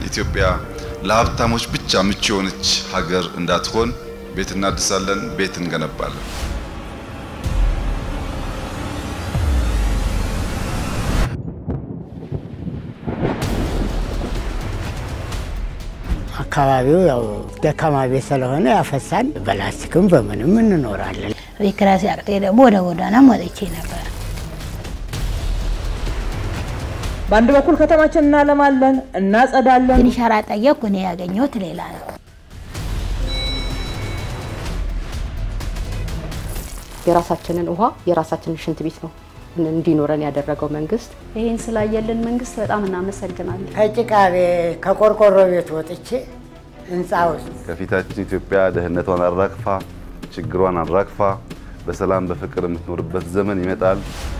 ኢትዮጵያ ለሀብታሞች ብቻ ምቹ የሆነች ሀገር እንዳትሆን ቤት እናድሳለን፣ ቤት እንገነባለን። አካባቢው ያው ደካማ ቤት ስለሆነ ያፈሳል። በላስቲክም በምንም እንኖራለን። ቤት ኪራይ ሲያቅተኝ ደግሞ ወደ ጎዳና ወጥቼ ነበር። በአንድ በኩል ከተማችን እናለማለን፣ እናጸዳለን። ግን ሸራ ጠየቅኩ። እኔ ያገኘሁት ሌላ ነው። የራሳችንን ውሃ የራሳችንን ሽንት ቤት ነው እንዲኖረን ያደረገው መንግስት። ይህን ስላየልን መንግስት በጣም እናመሰግናለን። ከጭቃ ቤት ከቆርቆሮ ቤት ወጥቼ ህንፃ ውስጥ ከፊታችን ኢትዮጵያ ደህንነቷን አራግፋ ችግሯን አራግፋ በሰላም በፍቅር የምትኖርበት ዘመን ይመጣል።